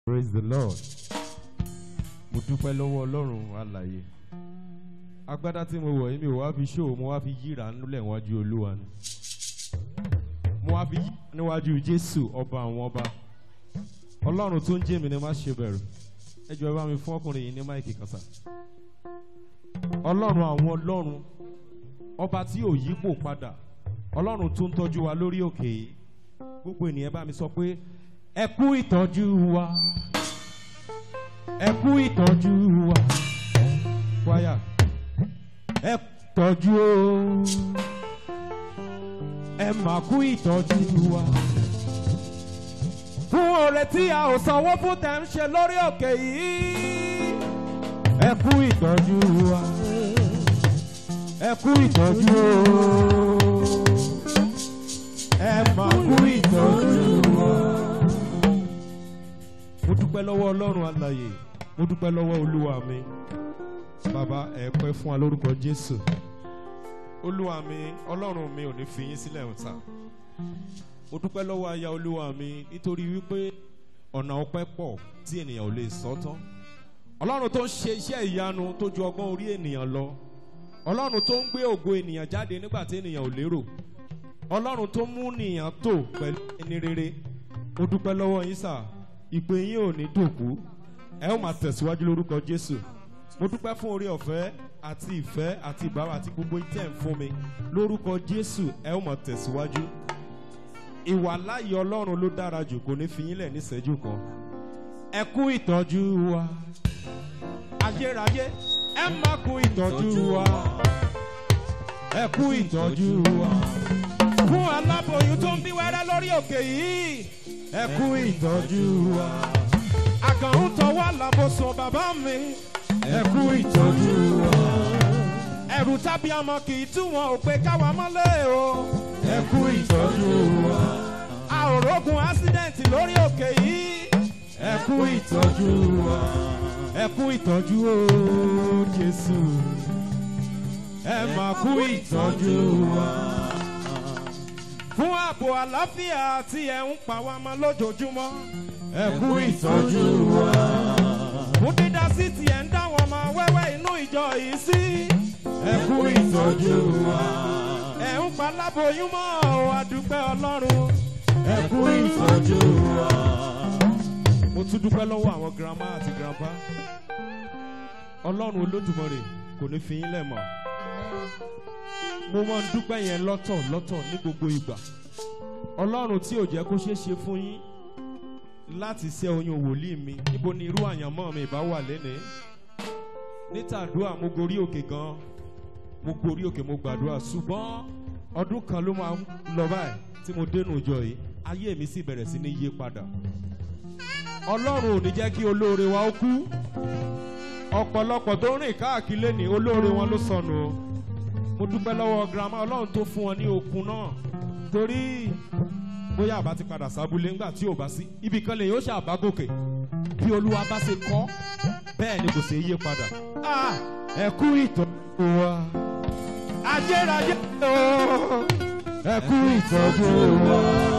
praise the lord mo dúpẹ́ lọ́wọ́ ọlọ́run alàyè agbádá tí mo wọ̀ yìí mi ò wá fi ṣó mo wá fi yíra nílẹ̀ níwájú olúwa ni mo wá fi yí níwájú jésù ọba àwọn ọba ọlọ́run tó ń jẹ́ mi ni má ṣe bẹ̀rù ẹ jọ ẹ bá mi fún ọkùnrin yìí ní máìkì kan sà ọlọ́run àwọn ọlọ́run ọba tí ò yípo padà ọlọ́run tó ń tọ́jú wa lórí òkè yìí gbogbo ènìyàn bá mi sọ pé ẹ kú ìtọ́jú wa ẹ kú ìtọ́jú wa wáyà ẹ tọ́jú o ẹ mà kú ìtọ́jú wa fún oore tí a ò sanwó fún tẹ̀ ń ṣe lórí òkè yìí ẹ kú ìtọ́jú wa ẹ kú ìtọ́jú o ẹ mà kú ìtọ́jú wa mo dúpẹ́ lọ́wọ́ ọlọ́run alàyè mo dúpẹ́ lọ́wọ́ olúwa mi bàbá ẹ pẹ́ fún wa lórúkọ jésù olúwa mi ọlọ́run mi ò ní fi yín sílẹ̀ ọ̀tá mo dúpẹ́ lọ́wọ́ aya olúwa mi nítorí wípé ọ̀nà ọpẹ́ pọ̀ tí ènìyàn ò lè sọ tán ọlọ́run tó ń ṣe iṣẹ́ ìyanu tó ju ọgbọ́n orí ènìyàn lọ ọlọ́run tó ń gbé ògo ènìyàn jáde nígbà tí ènìyàn ò lérò ọlọ́run tó mú nìyàn tò pẹ̀lú ẹni rere mo dúpẹ́ lọ́wọ́ yín sáà ìpè yín ò ní dòkú ẹ ó máa tẹ̀síwájú lórúkọ jésù mo dúpẹ́ fún orí ọ̀fẹ́ àti ìfẹ́ àti ìbára àti gbogbo ìtẹ́ ń fún mi lórúkọ jésù ẹ ó máa tẹ̀síwájú ìwà láàyè ọlọ́run ló dára jù kò ní fi yín lẹ̀ níṣẹ́jú kan ẹ kú ìtọ́jú wa ayérayé ẹ má kú ìtọ́jú wa ẹ kú ìtọ́jú wa fún aláboyún tó ń bí wẹ́rẹ́ lórí òkè yìí ẹ kú ìtọ́jú wa. àkàrùn tọwọ́ làbòsùn bàbá mi. ẹ kú ìtọ́jú wa. ẹ̀rù tábí ọmọ kì í tú wọn ò pé káwa mọ́lẹ̀ o. ẹ kú ìtọ́jú wa. a ò rógun ásídẹ̀ǹtì lórí òkè yìí. ẹ kú ìtọ́jú wa. ẹ kú ìtọ́jú o jésù. ẹ mà kú ìtọ́jú wa fún ààbò àlàáfíà tí ẹ ń pa wá mọ́ lójoojúmọ́. ẹ kú ìtọ́jú wa. fún dídá sí tí ẹ ń dá wọn mọ wẹ́wẹ́ inú ìjọ yìí sí. ẹ kú ìtọ́jú wa. ẹ ń pa láboyún mọ́ ọ àdúpẹ́ ọlọ́run. ẹ kú ìtọ́jú wa. mo tún dúpẹ́ lọ́wọ́ àwọn girama àti grandpa. ọlọ́run olódùmarè kò ní fi yín lẹ̀ mọ́ mo máa ń dúpẹ́ yẹn lọ́tọ̀ lọ́tọ̀ ní gbogbo ìgbà ọlọ́run tí ò jẹ́ kó ṣeé ṣe fún yín láti ṣe oyún wòlíì mi níbo ni irú àyànmọ́ mi ìbá wà lénìí nítàdúrà mo gorí òkè gan mo gorí òkè mo gbàdúrà ṣùgbọ́n ọdún kan ló máa ń lọ báyìí tí mo dénú ìjọ yìí ayé mi sì bẹ̀rẹ̀ sí ní yé padà ọlọ́run ò ní jẹ́ kí olóore wa ó kú ọ̀pọ̀lọpọ̀ tó rìn káàkiri lẹ́ni olóore wọn ló sọnù o mo dúpẹ́ lọ́wọ́ girama ọlọ́run tó fún wọn ní okun náà torí bóyá àbá ti padà sábúlé ńgbà tí ò bá sí ibì kan lè yóò ṣàbá gòkè bí olúwa bá ṣe kọ́ bẹ́ẹ̀ ni kò ṣe yé padà. ẹ kú ìtọ́jú wa ajérayé o ẹ kú ìtọ́jú wa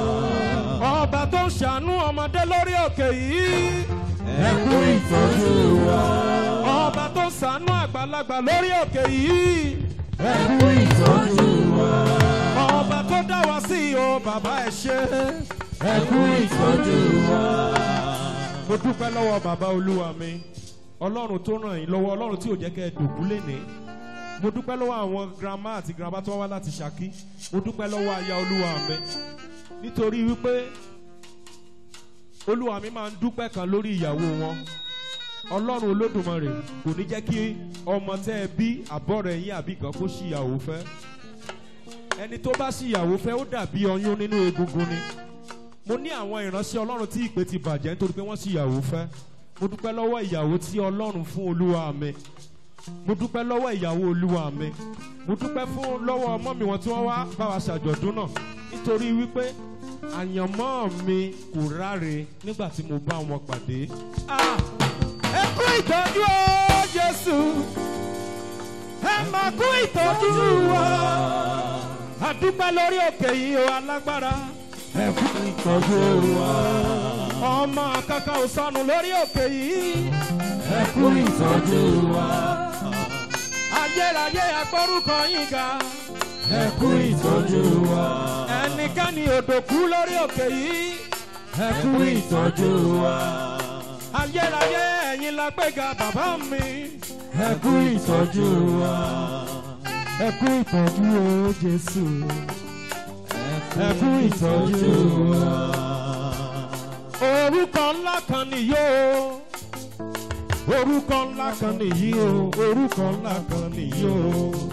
ọba tó ń ṣàánú ọmọdé lórí òkè yìí ẹ kú ìtọ́jú wa ọba tó ń ṣàánú àgbàlagbà lórí òkè yìí ẹ kú ìtọ́jú wa. ọba tó dá wa sí o bàbá ẹ ṣe. ẹ kú ìtọ́jú wa. mo dúpẹ́ lọ́wọ́ bàbá olúwa mi ọlọ́run tó ràn yín lọ́wọ́ ọlọ́run tí ò jẹ́ kẹ́ ẹ dògún léni. mo dúpẹ́ lọ́wọ́ àwọn girama àti girama tó wá láti ṣàkí. mo dúpẹ́ lọ́wọ́ aya olúwa mi nítorí wípé olúwa mi máa ń dúpẹ́ kan lórí ìyàwó wọn ọlọ́run olódùmarè kò ní jẹ́ kí ọmọ tẹ́ ẹ bí àbọ̀ rẹ̀ yín àbí kan kó ṣìyàwó fẹ́ ẹni tó bá ṣìyàwó fẹ́ ó dàbí ọyún nínú egungun ni mo ní àwọn ìránṣẹ́ ọlọ́run tí ìpè ti bàjẹ́ nítorí pé wọ́n ṣìyàwó fẹ́ mo dúpẹ́ lọ́wọ́ ìyàwó tí ọlọ́run fún olúwa mi mo dúpẹ́ lọ́wọ́ ìyàwó olúwa mi mo dúpẹ́ fún lọ́wọ́ ọmọ mi wọn tí wọ́n wá bá wa ṣàjọ̀dún náà nítorí wípé àyànmọ́ mi kò ráre nígbà tí mo bá wọn pàdé. ah ẹ kú ìtọ́jú o jésù ẹ máa kú ìtọ́jú wa àdúpẹ́ lórí òkè yìí o alágbára ẹ kú ìtọ́jú wa ọmọ kankan ò sọnù lórí òkè yìí. ẹ kú ìtọ́jú wa. ayérayé agbórúkọ yín ga. ẹ kú ìtọ́jú wa. ẹnikẹ́ni òdòkú lórí òkè yìí. ẹ kú ìtọ́jú wa. ayérayé ẹ̀yin la gbéga bàbá mi. ẹ kú ìtọ́jú wa. ẹ kú ìtọ́jú o jésù. ẹ kú ìtọ́jú wa. orúkọ ńlá kan nìyí o. orúkọ ńlá kan nìyí o. orúkọ ńlá kan nìyí o.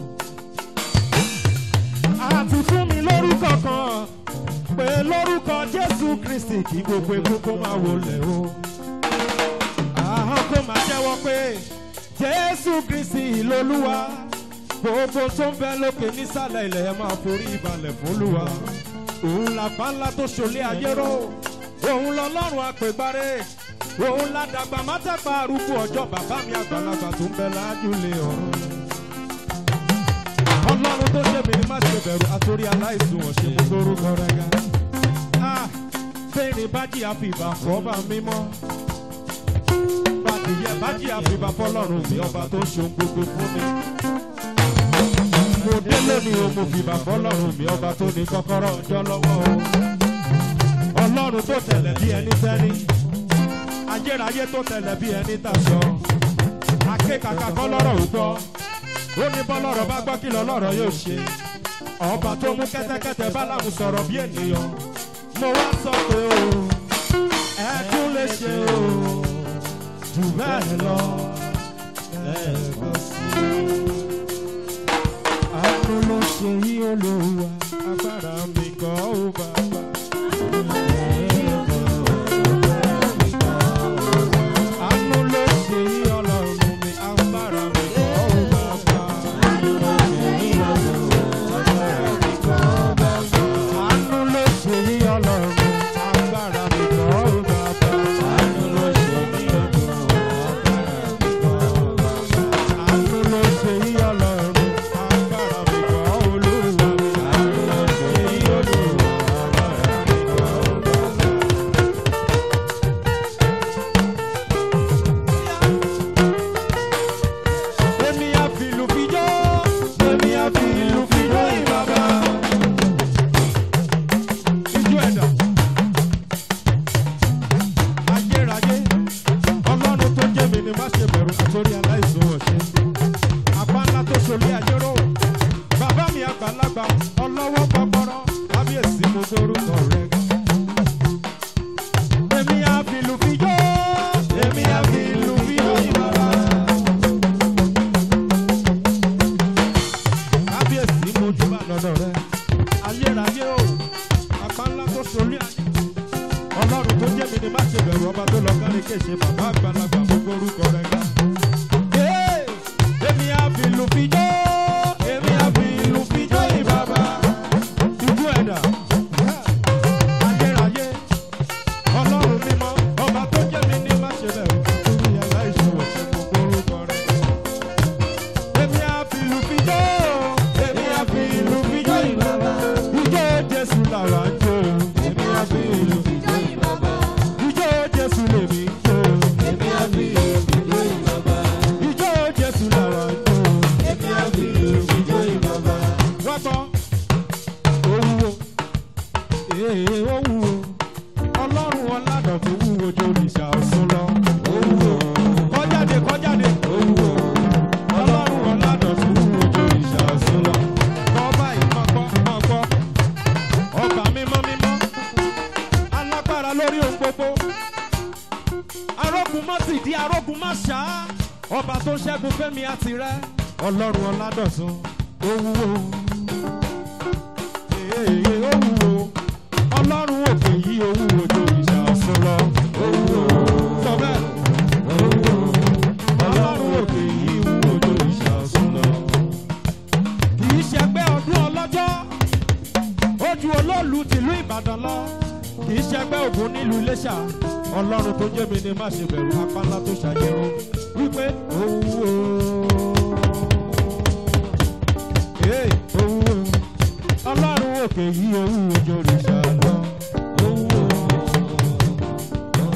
àti fún mi lórúkọ kan pé lórúkọ jésù kristi kí gbogbo egun kó máa wọlé o. ahọ́n kó máa jẹ́wọ́ pé jésù kristi lolúwa gbogbo tó ń bẹ lókè nísàlẹ̀ ilẹ̀ ẹ máa forí ìbalẹ̀ fọlúwa òun làpá ńlá tó ṣòlé ayé ró òun lọlọ́run àpègbáré òun ládàgbà mátàgbà arúgbó ọjọ́ bàbá mi àgbàlagbà tó ń bẹ lájúlé ọ̀run ọlọ́run tó ṣe mí ní má ṣe bẹ̀rù àtòrí aláìsùn ọ̀ṣẹ́ mú lórúkọ rẹ̀ ga fẹ́ẹ̀rẹ̀ bájì àfìbà fọ́ọ̀bà mímọ́ bàdìyẹ bájì àfìbà fọlọ́run mi ọba tó ṣe ohun gbogbo fún mi mo dé lónìí o mo fìbà fọlọ́run mi ọba tó ní kọ́kọ́rọ́ ọjọ́ lọ́wọ́ o ọlọ́run tó tẹ̀lẹ̀ bí ẹni sẹ́ni ayérayé tó tẹ̀lẹ̀ bí ẹni tàṣọ akékaka kọ́ lọ́rọ̀ ò gbọ́ ó ní bọ́lọ́rọ̀ bá gbọ́ kí lọ́lọ́rọ̀ yóò ṣe ọba tó mú kẹ́tẹ́kẹ́tẹ́ bálámù sọ̀rọ̀ bí ènìyàn mo wá sọ pé o ẹ tún lè ṣe o jù bẹ́ẹ̀ lọ lẹ́ẹ̀kan sí i. àánú ló ṣe yí olówó agbára mi kọ́ ó bàbá. Àánú ló ṣe yí ọlọ́run mi, agbára mi kọ́ ó bàbá. Àánú ló ṣe yí ọlọ́run mi, agbára mi kọ́ ó bàbá. Àánú ló ṣe yí ọlọ́run mi, agbára mi kọ́ ó bàbá. Àánú ló ṣe yí ọlọ́run mi, agbára mi kọ́ ó bàbá. Àánú ló ṣe yí ọlọ́run mi, agbára mi kọ́ olúwa mi. Àánú ló ṣe yí ọlọ́run mi, agbára mi kọ́ bàbá. Èmi á fi ìlú fi jó, èmi á fi ìlú fi jó ìbàbà. Ijó ẹ̀dá. Ayérayé, ọlọ́run tó jẹ́ mi ni má ṣe bẹ̀rù àtòrí aláìsàn ọ̀ṣẹ́. Àpá ńlá tó ṣolé ajérò. Bàbá mi àgbàlagbà, ọlọ́wọ́ gbọ́gbọ́rọ́, kábíyèsí mo dórúkọ rẹ̀. Èmi á fi ìlú fi jó, èmi á fi ìlú fi jó ìbàbà. kábíyèsí mojú bá lọ́dọ̀ rẹ ayérayé o apá ńlá tó solí ayé ọlọ́run tó jẹ́ mi ni má ṣe bẹ̀rù ọba tó lọ kárí kéṣe bàbá àgbàlagbà gbogbo orúkọ rẹ ga. Ee, èmi á fi ìlú fi jó èmi á fi ìlú fi jó ìbàbà ìjú ẹ̀dá ayérayé ọlọ́run mímọ́ ọba tó jẹ́ mi ni má ṣe bẹ̀rù ìyàrá ìṣòwò ṣe gbogbo orúkọ rẹ èmi á fi ìlú fi jó èmi á fi ìlú fi jó ìbàbà ijó jésù làwa ń jó èmi á fi ìlú fi jó ìbàbà ijó jésù lèmi ń jó èmi á fi ìlú fi jó ìbàbà ijó jésù làwa ń jó èmi á fi ìlú fi jó ìbàbà. wọ́n gbọ́ owó ee ó wúwo ọlọ́run ọ̀làdàn tó wúwo jó òrìṣà ọ̀ṣun lọ ó wúwo kọjáde kọjáde ó wúwo ọlọ́run ọ̀làdàn tó wúwo jó òrìṣà ọ̀ṣun lọ ọba ìmọ̀gbọ́ mọ̀gbọ́ ọba mímọ́ mímọ́ alágbára lórí ohun gbogbo arógun má sì di arógun má ṣá ọba tó ṣẹ́gun fẹ́mi àti rẹ ọlọ́run ọ̀làdọ̀sùn ó wúwo èèyàn ó wúwo ọlọ́run òkè yìí ó wúwo jó òrìṣà ọ̀ṣun lọ ó wúwo sọ bẹ́ẹ̀ ó wúwo ọlọ́run òkè yìí wúwo jó òrìṣà ọ̀ṣun lọ. kì í ṣẹgbẹ́ ọdún ọlọ́jọ́ ojú olóòlù tìlú ìbàdàn lọ kì í ṣẹgbẹ́ ògùn nílùú iléṣà ọlọ́run tó jẹ́ mi ni má ṣe bẹ̀rù apá ńlá tó ṣàjẹrò wípé ó wúwo. Ee, ó wúwo ọlọ́run òkè yìí owó òjò òrìṣà lọ owó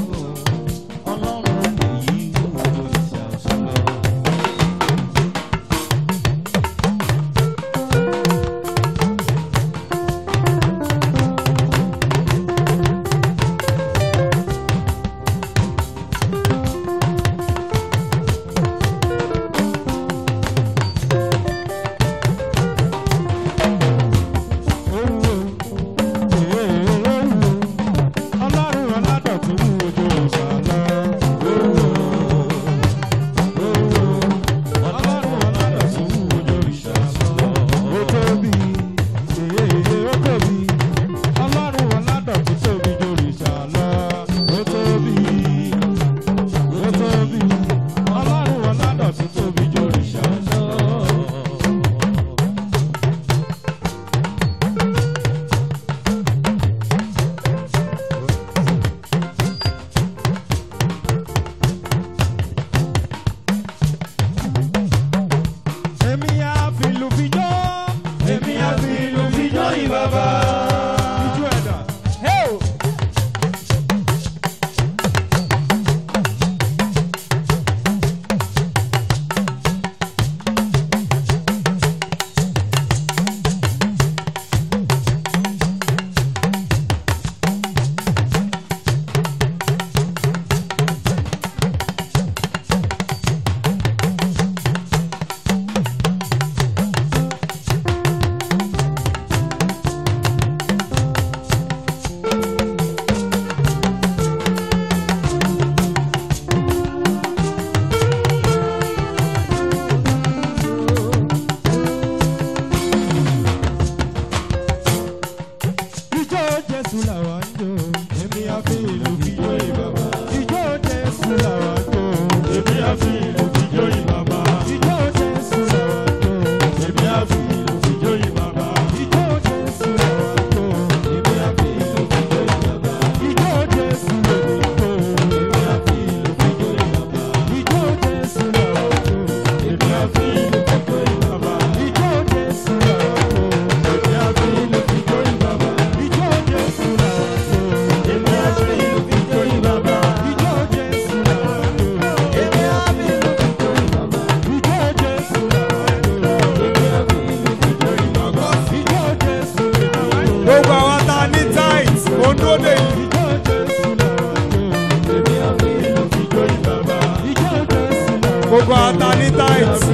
gbogbo ata ní tight.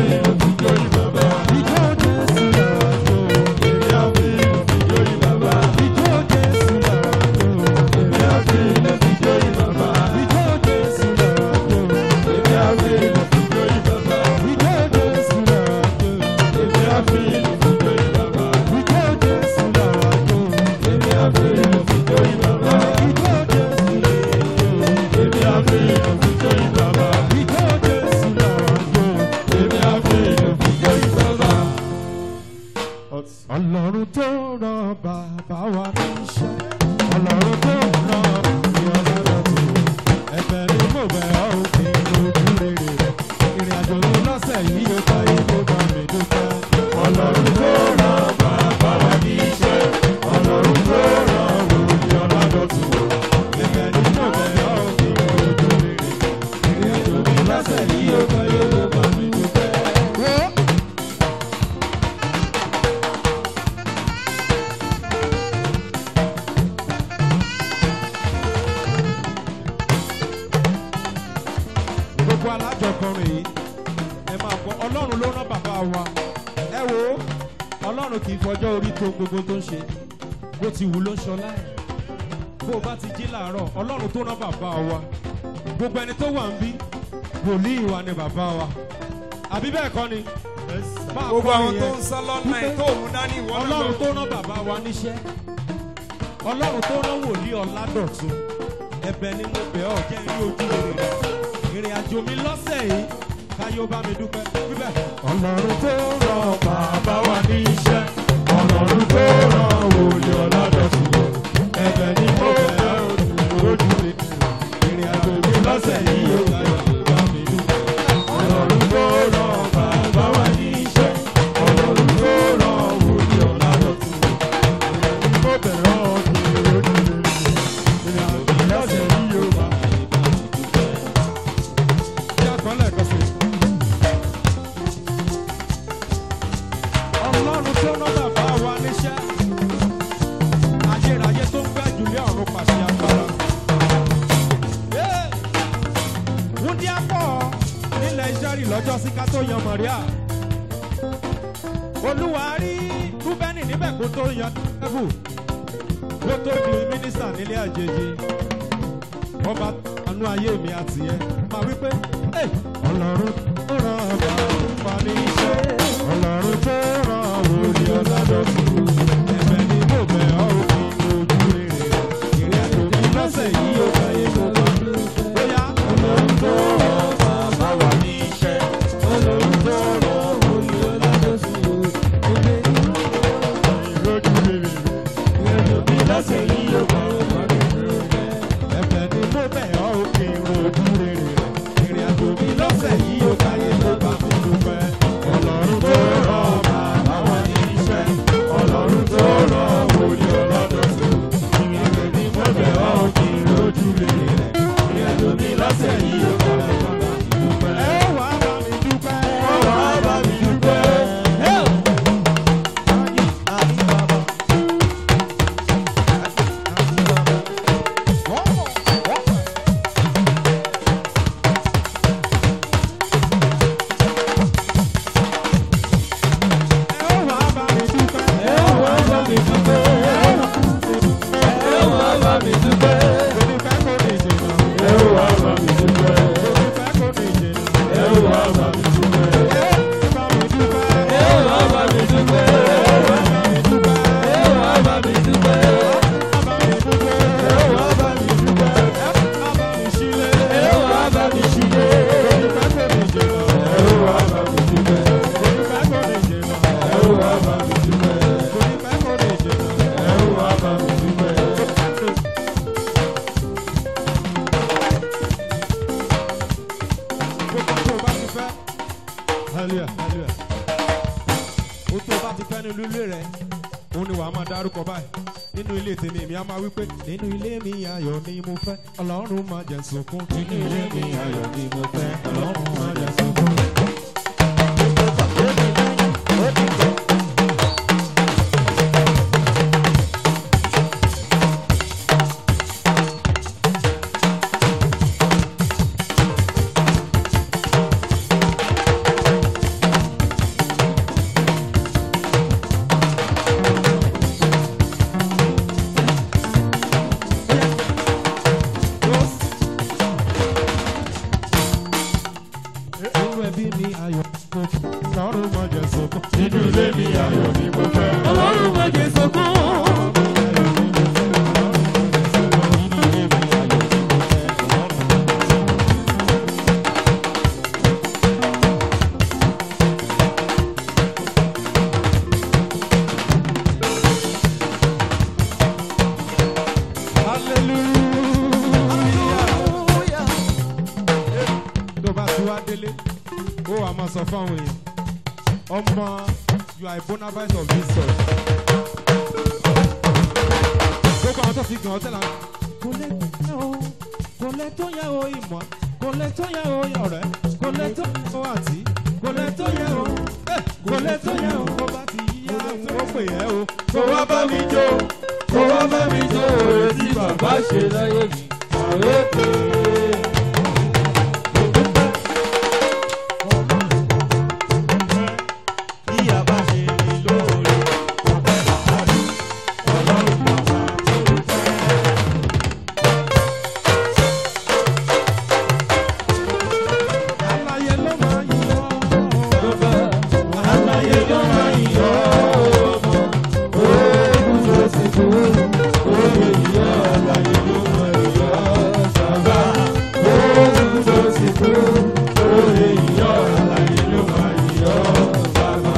Ọlọ́run tó ràn bàbá wa níṣẹ́. Ọlọ́run tó ràn ìyọ̀lá lọ́tún. Ẹ̀bẹ̀ ni mo bẹ̀ ọ́ òkè ojú rere rẹ̀. Ìrìn àjò mi lọ́sẹ̀ yìí yóò kọ́ ibo bá mi dúpẹ́. Ọlọ́run tó ràn bàbá wa níṣẹ́. Ọlọ́run tó ràn ìyọ̀lá lọ́tún. Ẹ̀bẹ̀ ni mo bẹ̀ ọ́ òkè ojú rere rẹ̀. Ìrìn àjò mi lọ́sẹ̀ yìí yóò kọ́ ibo bá mi dúpẹ́. gbogbo alájọkọrin yìí ẹ máa gbọ́ ọlọ́run ló rán bàbá wa ẹ wo ọlọ́run kì í fọjọ́ orí tó gbogbo tó ń ṣe bó ti wù ló ń ṣọlá ẹ̀ bó o bá ti jí làárọ̀ ọlọ́run tó rán bàbá wa gbogbo ẹni tó wà ń bí wòlíì wa ni bàbá wa àbí bẹ́ẹ̀ kọ́ ni máa gbogbo kọ́ àwọn tó nìyẹn ń sá lọ́nà ẹ̀ tó mú dání ìwọ náà ọlọ́run lọ. tó rán bàbá wa níṣẹ́ ọlọ́run tó rán wòlíì ọ̀làdọ̀tun ẹ̀bẹ̀ ni mo bẹ̀ ọ́ jẹ́ rí ojú rere rẹ̀ ìrìn àjò mi lọ́sẹ̀ yìí káyọ̀ bá mi dúpẹ́ bíbẹ̀. Ọlọ́run tó ràn bàbá wa níṣẹ́. Ọlọ́run tó ràn wòlíì ọ̀làdọ̀tún. Ẹ̀bẹ̀ ni mo bẹ̀ ọ́ lójú rẹ̀. Ìrìn àjò mi lọ́sẹ̀ yìí yóò káyọ̀ bá mi dúpẹ́. Ọlọ́run tó ràn bàbá wa níṣẹ́. Ọlọ́run tó ràn wòlíì ọ̀làdọ̀tún. Ẹ̀bẹ̀ ni mo bẹ̀ ọ́ lójú rẹ̀. Ìrìn àjò mi lọ́sẹ̀ yìí yóò bá mi dúpẹ́. Ṣé àkọọ́lẹ̀ kan sí? Ọlọ́run tó rán bàbá wa níṣẹ́. Ayérayé tó ń gbẹ́ jùlẹ̀ ọ̀run pàṣẹ agbára. Wúndí àpọ̀ nílẹ̀ Ísírẹ́lì lọ́jọ́ sí ká tó yan Mọ̀ríà. Olúwa rí Rúbẹ́nì níbẹ̀ kó tó yan Ẹ̀bù. Kó tó di mínísítà nílé àjèjì. Ọba àánú ayé mi àti ẹ máa wí pé "Hey, Ọlọ́run tó ràn bàbá ní iṣẹ́. Ọlọ́run tó ràn wòlíì ọ̀làdọ̀tún. ẹ̀bẹ̀ ni mo bẹ̀ ọ́ òfin ojú rere ìrìn àjò mi lọ́sẹ̀ yìí ó fẹ́ yé mo bá bóyá Ọlọ́run tó ràn bàbá wa ní iṣẹ́. Ọlọ́run tó ràn wòlíì ọ̀làdọ̀tún. Ẹgbẹ́ ìlójú rere. Ìrìnàjò mi lọ́sẹ̀ yìí yóò bá wà nínú rẹ̀. ẹ̀bẹ̀ ni mo bẹ̀ ọ́ òfin ojú rere ìrìn àjò mi lọ́sẹ̀ yìí ó fẹ́ yé mo bá mi dúpẹ́. Ọlọ́run tó ràn bàbá wa ní iṣẹ́. Ọlọ́run tó ràn wòlíì ọ̀làdọ̀tún. Ìrìnàjò mi mo bẹ̀ ọ́ kí n lójú rere. Ìrìnàjò mi lọ́sẹ̀ yìí yóò bá wà nínú rẹ̀. ẹ wà á bá mi dúpẹ́. Ọwọ́ á bá mi dúpẹ́. ẹ wà á bá mi dúpẹ́. Ọwọ́ á bá mi dúpẹ́. Ọwọ́ á bá mi dúpẹ́. Onífẹ́ kò ní ìjìnà. Ọwọ́ á bá mi dúpẹ́. Onífẹ́ kò ní ìjìnà. Ọwọ́ á bá mi dúpẹ́. ẹ bá mi dúpẹ́. Ọwọ́ á bá mi dúpẹ́. ẹ bá mi dúpẹ́. Ọwọ́ á bá mi dúpẹ́. ẹ bá mi dúpẹ́. Ọwọ́ á bá mi dúpẹ́. ẹ bá mi sílẹ̀. Ọwọ́ á bá mi ṣílé. Onífẹ́ kò ní ìjìnà. Ọwọ́ á bá mi dúpẹ́. Onífẹ́ kò ní ìjìnà. Ọwọ́ á bá mi dúpẹ́. Onífẹ́ kò ní ìjìnà. Ọwọ́ á bá mi dúpẹ́. Gbogbo tó o bá ti fẹ́. Hallelujah, hallelujah. O tó o bá ti fẹ́ nínú ilé rẹ̀, òun ni wàá máa dárúkọ báyìí. Nínú ilé tèmi, èmi á máa wí pé nínú ilé mi ayọ̀ ni mo fẹ́. Ọlọ́run máa jẹ̀ sunkún. Nínú ilé mi ayọ̀ ni mo fẹ́. Ọlọ́run máa jẹ̀ sunkún. ẹbí mi ayọ̀ mo fẹ́. ọlọ́run mọ̀ jẹ́ sọ́kàn. nínú ilé mi ayọ̀ ni mo fẹ́. ọlọ́run má jẹ́ sọ́kàn. hallelujah. tó bá ti wá délé ó wàá máa sọ fáwọn èèyàn ọmọ you are a bona fide of this church. gbogbo àwọn tó fi gàn ọ́ tẹ́lá kò lè tó yẹ o kò lè tó yẹ o ìmọ̀ kò lè tó yẹ o ọ̀rẹ́ kò lè tó yẹ o àǹtí kò lè tó yẹ o eh, kò lè tó yẹ o kó bá ti yíyá ó pè é o. kó wá bá mi jó kó wá bá mi jó òye tí bàbá ṣe láyé mi àwẹ̀ pé. Bí a bá ṣe ní lóore, ọpẹ́ làárí, ọlọ́run bàbá tó fẹ́. aláyé ló máa yí ọ́. Aláyé ló máa ń yọ ọmọ, oògùn tó ti kú, oye ìyá aláyé ló máa ń yọ sábà. Oògùn tó ti kú, oye ìyá aláyé ló máa ń yọ sábà.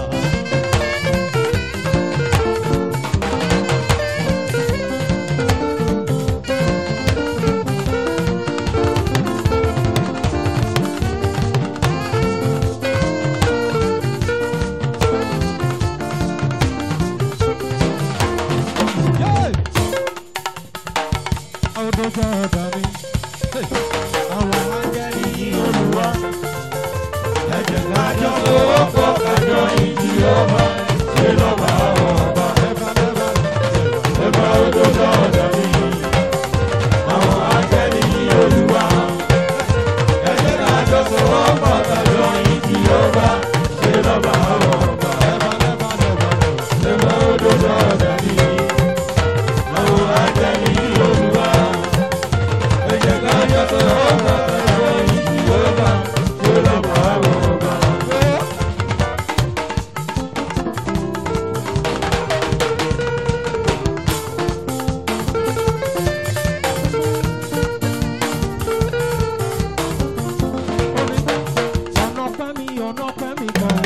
ọdún tó ọ̀dà mi. àwọn áńgẹ́lì yìí olùwà. Ẹ̀jẹ̀ kájọ owó pọ̀ kájọ ìjì ọba, ṣe lọ́ba ọba. ẹ̀bà lẹ́bà Ẹ̀bá òdodo ọ̀dọ̀ mi, àwọn akẹ́ni ní olúwa. Ẹ̀jẹ̀ kájọ owó pọ̀ kájọ ìjì ọba, ṣe lọ́ba ọba. ẹ̀bà lẹ́bà lẹ́bà. Ẹ̀bá òdodo ọ̀dọ̀ mi, àwọn akẹ́ni ní olúwa. Ẹ̀jẹ̀ kájọ owó pọ̀ kájọ ìjì ọba, ṣe lọ́ba ọba. ọ̀nà pẹ́ mi ọ̀nà pẹ́ mi kan.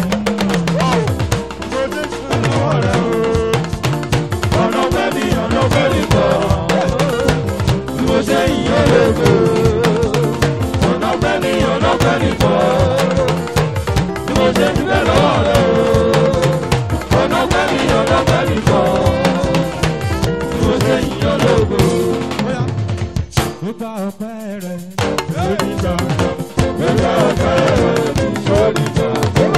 ọ̀nà pẹ́ mi ọ̀nà pẹ́ mi kọ́ bí mo ṣe yìn ó lóko ọ̀nà pẹ́ mi ọ̀nà pẹ́ mi kọ́ bí mo ṣe dúpẹ́ lọ́wọ́ rẹ o ọ̀nà pẹ́ mi ọ̀nà pẹ́ mi kọ́ bí mo ṣe yìn ó lóko. bóyá ó gba ọpẹ́ rẹ̀. lórí gbàgbọ́ gbẹgbẹ́ ọ̀pẹ́ rẹ lórí gbàgbọ́.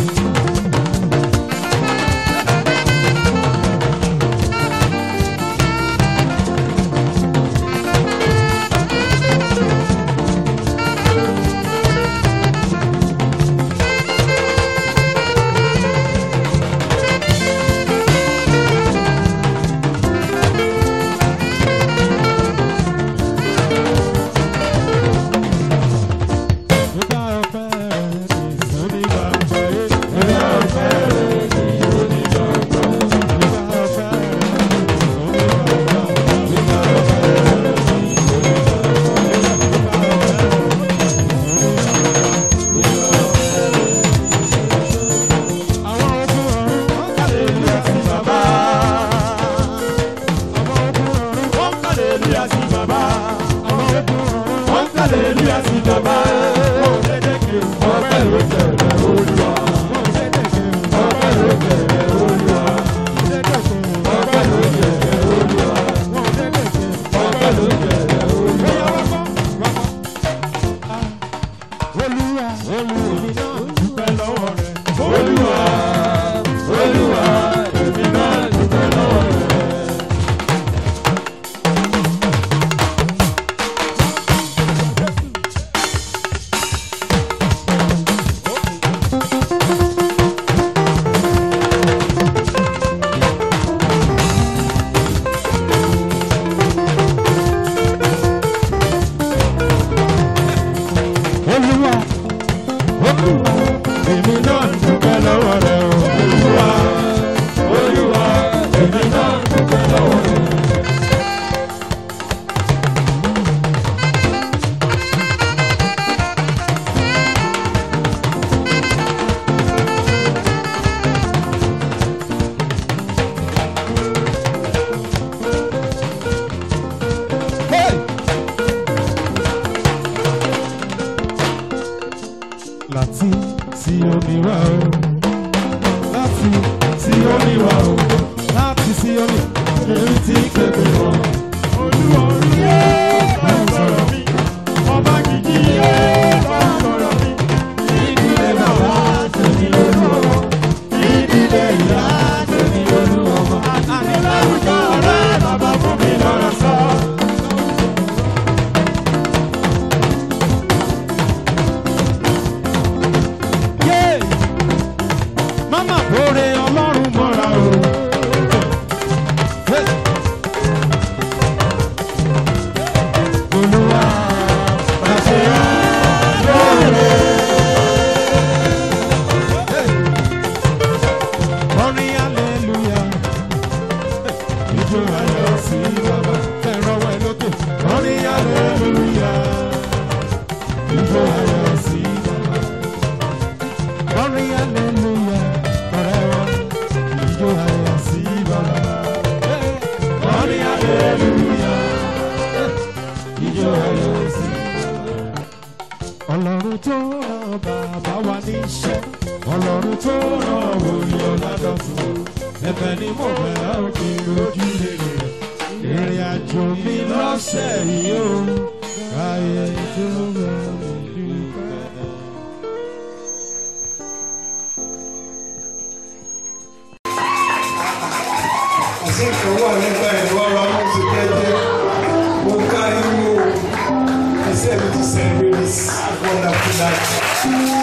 Ó èyí tí kéde wọn. olúwọ̀rú yé bá ń sọ̀rọ̀ mi ọba kìkì yé bá ń sọ̀rọ̀ mi. ìdílé bàbá tèmi olúwọ̀rọ̀ ìdílé ìyá tèmi olúwọ̀rọ̀. àní láwùjọ ọ̀rẹ́ bàbá fún mi lọ́rọ̀ sọ. yé mama kóre ọlọ́run mọ́ra o. olúwa pàṣẹ lóore. orin aleluya ijó ayọ̀ sí bàbá ẹ̀rọ wẹ̀ lókè. orin aleluya ijó ayọ̀ sí bàbá orin aleluya ọ̀rẹ́ wa ijó ayọ̀ sí bàbá. orin aleluya ijó ayọ̀ sí bàbá. ọlọ́run tó ràn bàbá wa níṣẹ́ ọlọ́run tó ràn wòlíì ọ̀làdọ̀tún ẹ̀bẹ̀ ni mo bẹ̀ ọ́ kí n lójú rere ìrìn àjò mi lọ́sẹ̀ yìí ó káyé tó bẹ̀ mí dúpẹ́. àṣekè wà nígbà ìwọ́ra mú ti jẹ́jẹ́ mo ká irú iṣẹ́ mi ti celebrate this wonderful night.